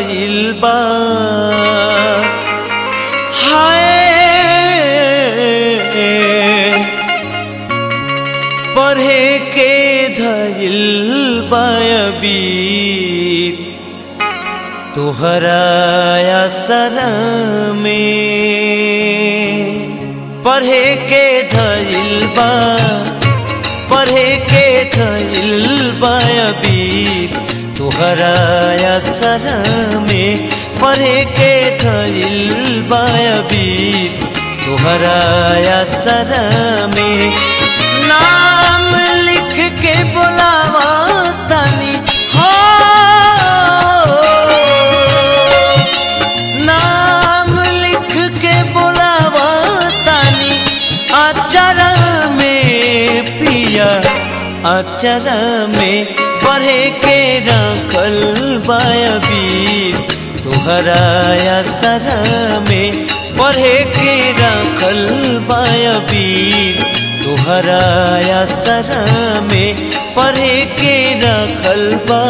धइल बा हाय पढ़े के धइल बाबीर तुहरा असर में पढ़े के धइल बा पढ़े के धइल बाबीर तुहरा असर में पढ़े के धइल बाबीर तुहरा असर में नाम लिख के बोलावा तनी हो नाम लिख के बोलावा तनी अचर में पिया अचर में पढ़े के रखल बाबीर तुहरा असर में पढ़े के रखल बाबीर तुहरा असर में पढ़े के रखल बा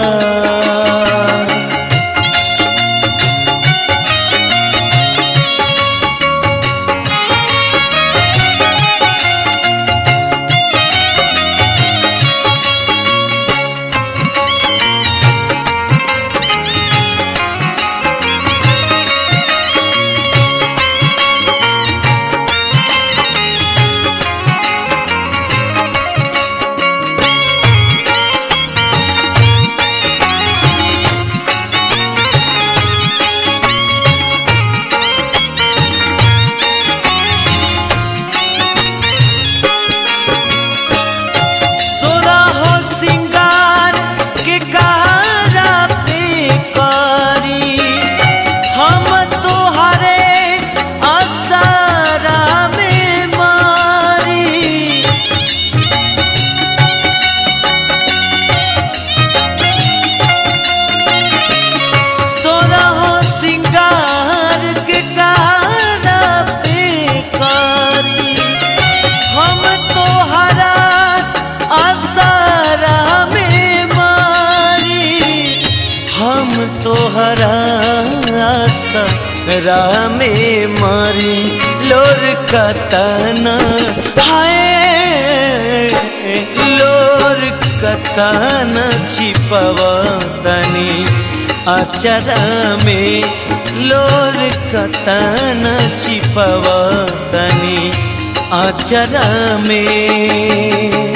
सोरा हो सिंगार के कहारा पे करी हम तोहरे असरा में मारी सोरा हो सिंगार के कहारा पे करी हम तोहरा असरा में मारी हम तोहरा असरा में मारी लोर कतना हाय लोर कतना छिपवतनी अचरा में लोर कतना छिपवतनी अचरा में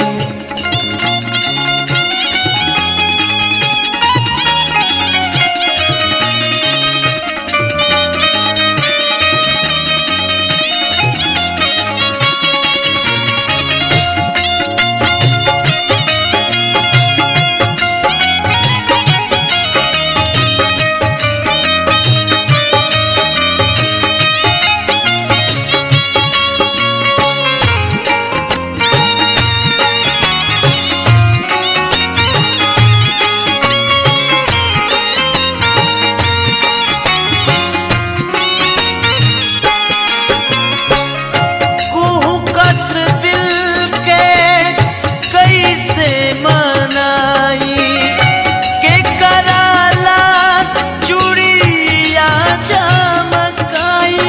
कुहकत दिल के कैसे मनाई के कराला चूड़िया चमकाई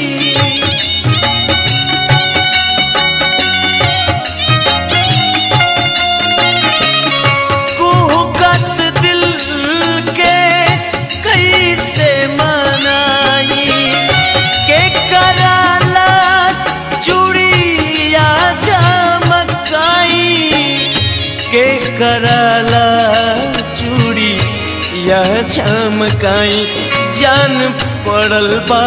कुहकत दिल के कैसे मनाई के कराला चूड़िया चमकाई के कराला चूड़ी यह चमकाई जान पड़ल बा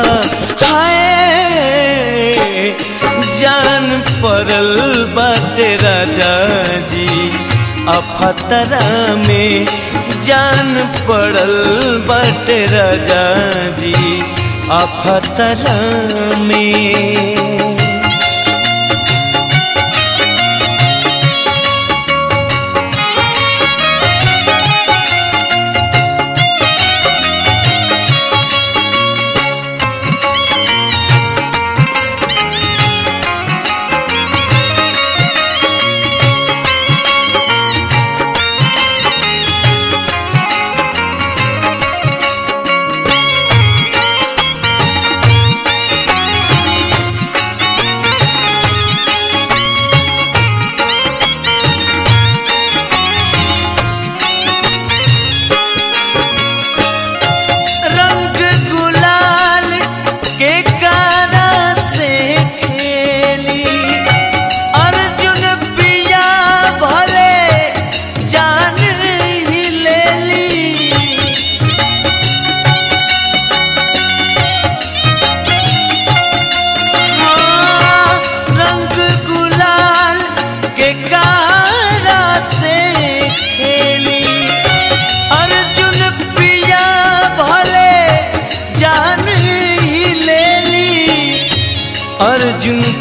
हाय जान पड़ल बाटे राजा जी अफतरा में जान पड़ल बाटे राजा जी अफतरा में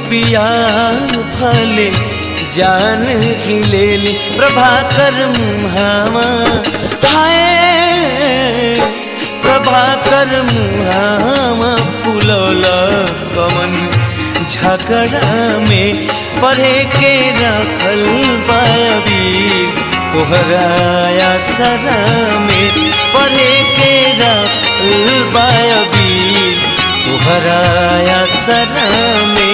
पिया भले जान ही ले ली प्रभाकर मुहावा हाय प्रभाकर मुहावा फुलौला कमन झगड़ा में पढ़े के रखल बाबीर तोहराया सरा में पढ़े के रखल बाबीर तोहराया सरा में